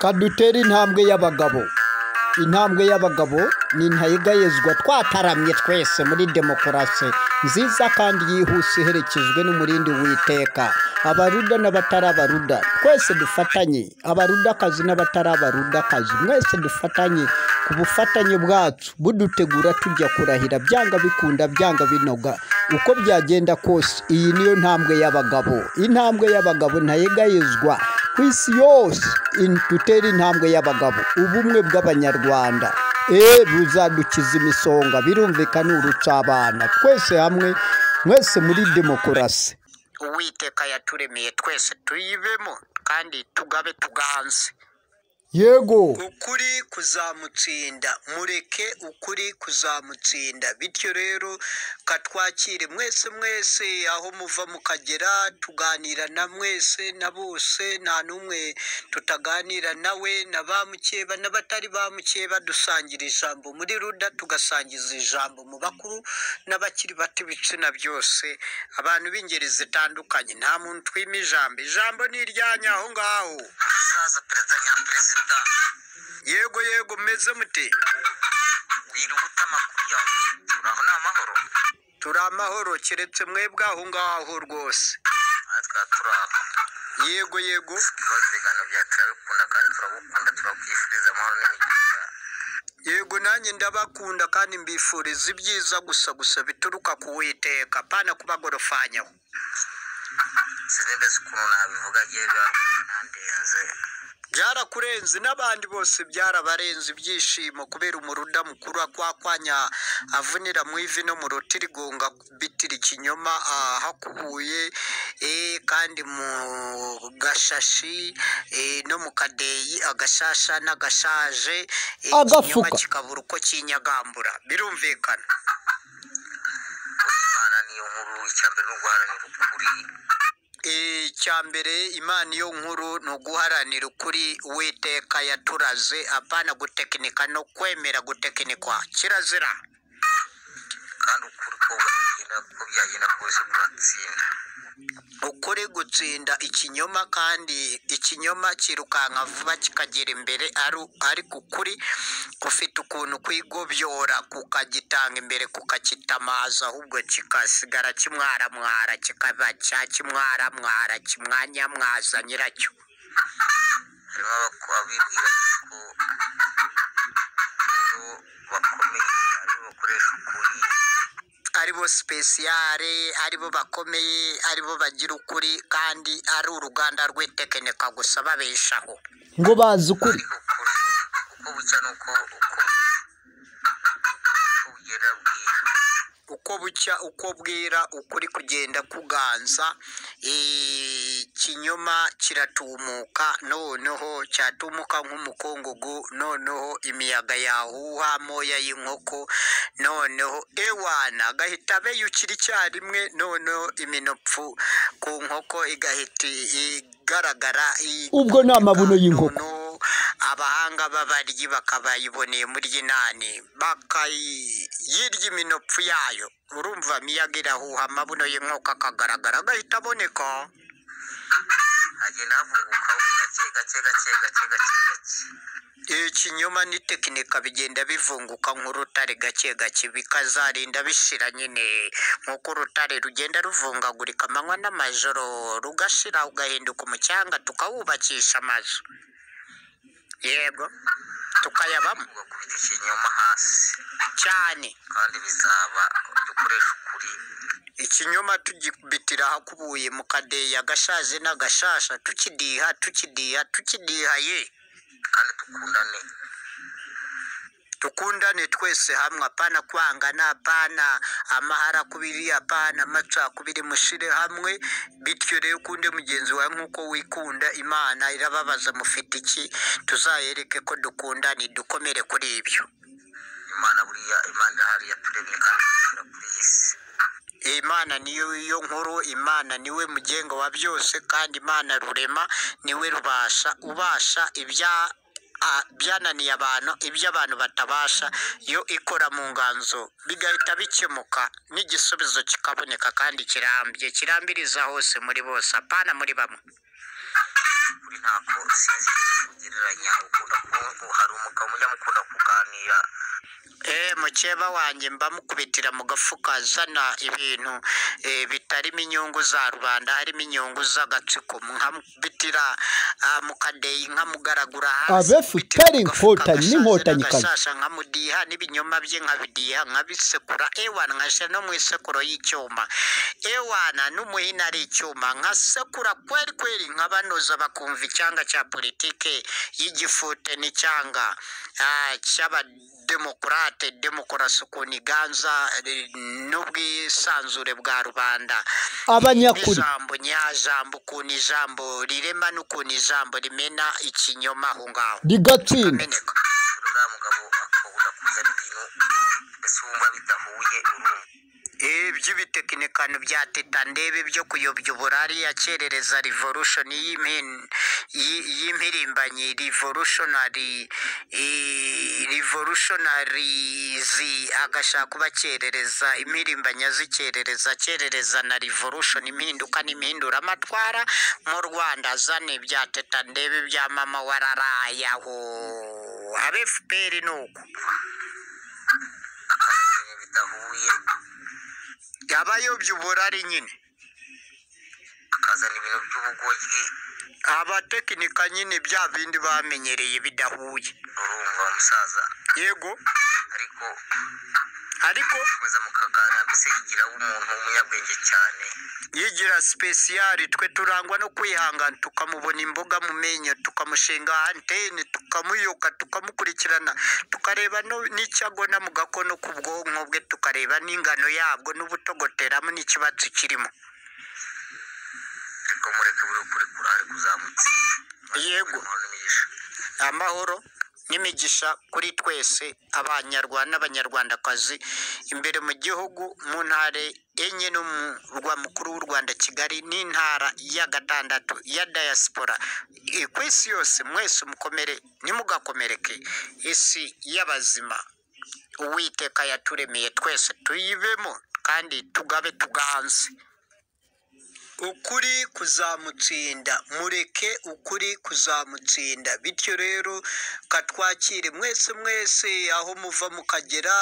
kadutere intambwe y'abagabo intambwe y'abagabo ni intayigayezwa twataramye twese muri demokarasi nziza kandi yihuse iherekejwe n'umurindi w'iteka abaruda n'abatari abaruda twese dufatanye abarudakazi n'abatari abarudakazi mwese dufatanye ku bufatanye bwacu budutegura tujya kurahira byanga bikunda byanga binoga uko byagenda kose iyi niyo ntambwe y'abagabo intambwe y'abagabo ntayegayezwa ku isi yose in- dutere intambwe y'abagabo ubumwe bw'abanyarwanda e buzadukiza imisonga birumvikana urucabana twese hamwe mwese muri demokarasi uwiteka yaturemeye twese tuyibemo kandi tugabe tuganze yego ukuri kuzamutsinda mureke ukuri kuzamutsinda bityo rero katwakire mwese mwese aho muva mukagera tuganira na mwese na bose nta n'umwe tutaganira nawe na ba mukeba n'abatari ba mukeba dusangira ijambo muri ruda tugasangiza ijambo mu bakuru n'abakiri bato ibitsina byose abantu b'ingeri zitandukanye nta muntu twima ijambo ijambo ni iryanyu aho ngaho hazaza perezida nyaperezida yego yego meze mute wirubuta amakuru yawe turaho ni amahoro turi amahoro keretse mwebwe aho ngaho rwose natwe turaho yego yego ibibazo ibiganiro byawe turabikunda kandi turabukunda turakwifuriza amahoro n'imigisha yego nanjye ndabakunda kandi mbifuriza ibyiza gusa gusa bituruka ku witeka pana kubagorofanyaho sinigeze ukuntu nabivuga agiye biba byanandenze byarakurenze n'abandi bose byarabarenze ibyishimo kubera umuruda mukuru akwakwanya avunira mu ivi no mu rutirigonga bitira ikinyoma ahakubuye eh, kandi mu gashashi eh, no mu kadeyi agashasha n'agashaje eh, Agafuka. ikinyoma kikabura uko kinyagambura birumvikana imana niyo nkuru icya mbere ni uguharanira ukuri icya mbere imana iyo nkuru ni uguharanira ukuri witeka yaturaze apana gutekinika no kwemera gutekinikwa kirazira kandi ukuri uko bwagenda uko byagenda kose kuratsinda ukuri gutsinda ikinyoma kandi ikinyoma kirukanka vuba kikagera imbere ari- ariko ukuri gufite ukuntu kwigobyora kukagitanga imbere kukakitamaza ahubwo kikasigara kimwaramwara kikaba cyakimwaramwara kimwanyamwaza nyiracyo harimo abako- abibwira ko aribo bakomeye aribo bakoresha ukuri aribo sipesiyare aribo bakomeye aribo bagira ukuri kandi ari uruganda rw'itekinika gusa babeshaho ngo bazi ukuri ukuri uko bucya nuko uko uko bugenda bwira uko bucya uko bwira ukuri kugenda kuganza ikinyoma kiratumuka noneho cyatumuka nk'umukungugu noneho imiyaga yahuha amoya y'inkoko noneho ewana agahita abeyukira icyarimwe noneho iminopfu ku nkoko igahita igaragara i- ubwo ni amabuno y'inkoko noneho abahanga b'abaryi bakabayiboneye muri inani bakayirya iminopfu yayo urumva miyaga irahuha amabuno y'inkoko akagaragara agahita aboneka agenda havunguka gake gake gake gake gake gake ikinyoma n'itekinika bigenda bivunguka nk'urutare gake gake bikazarinda bishira nyine nk'uko urutare rugenda ruvungagurika amanywa n'amajoro rugashira ugahinduka umucyanga tukawubakisha amazu yego tukayabamo ugakubita ikinyoma hasi cyane kandi bizaba dukoresha ukuri ikinyoma tugikubitira ahakubuye mu kadeyi agashaje n'agashasha tukidiha tukidiha tukidiha ye kandi dukundane dukundane twese hamwe apana kwangana apana amahara kubiri apana amacakubiri mushire hamwe bityo rero ukunde mugenzi wawe nk'uko wikunda imana irababaza mufite iki tuzayereke ko dukundane dukomere kuri ibyo imana buriya imana irahari yaturemye kandi idutura kuri iyi si imana niyo yo nkuru imana niwe mugenga wa byose kandi imana rurema niwe rubasha ubasha ibya a- byananiye abantu ibyo abantu batabasha yo ikora mu nganzo bigahita bikemuka n'igisubizo kikaboneka kandi kirambye kirambiriza hose muri bose apana muri bamwe ukuri ntako sinzi ugereranya mukeba wanjye mbamukubitira mu gafuka azana ibintu eh, bitarimo inyungu za rubanda harimo inyungu z'agatsiko nkabitira mu kadeyi nkamugaragura hasi Abe futari inkotanyi n'inkotanyi nkasasha nkamudiha n'ibinyoma bye nkabidiha nkabisekura ewana nkashyira no mu isekuro y'icyuma ewana n'umuhini ari icyuma nkasekura kweri kweri nkabanoza bakumva icyanga cya politike y'igifute n'icyanga ah, cy'abademokurate demokarasi ukuntu iganza eh, n'ubwisanzure bwa rubanda abanyakuri ijambo nyajambo ukuntu ijambo rirema n'ukuntu ijambo rimena ikinyoma aho ngaho rigatsinda ameneka uriya mugabo akabura kuzana ibintu mbese wumva bidahuye urumva iby'ibitekinikano bya teta ndebe byo kuyobya uburari yakerereza revolution y'impi- y'i- y'impirimbanyi revolutionary i- revolutionaries agashaka kubakerereza impirimbanyi azikerereza akerereza na revolution impinduka n'impinduramatwara mu rwanda azane bya teta ndebe bya mama wararayaho abe fpr ni uko akazana ibintu bidahuye abayobya uburari nyine akazana ibintu by'ubugoryi abatekinika nyine bya bindi bamenyereye bidahuye urumva musaza yego ariko ariko komeza mukaganira mbese yigira w'umuntu w'umunyabwenge cyane yigira sipesiyari twe turangwa no kwihangana tukamubona imboga mu menyo tukamushinga antene tukamuyoka tukamukurikirana tukareba no- n'icyagona mu gakono k'ubwonko bwe tukareba n'ingano yabwo n'ubutogoteramo n'ikibatsi kirimo ariko mureke buri ukuri kurahari kuzamutse yego amahoro n'imigisha amahoro n'imigisha kuri twese abanyarwanda n'abanyarwandakazi imbere mu gihugu mu ntara enye n'umurwa mukuru w'u rwanda kigali n'intara ya gatandatu ya diaspora I- ku isi yose mwese mukomere ntimugakomereke isi y'abazima uwiteka yaturemeye twese tuyibemo kandi tugabe tuganze ukuri kuzamutsinda mureke ukuri kuzamutsinda bityo rero katwakire mwese mwese aho muva mukagera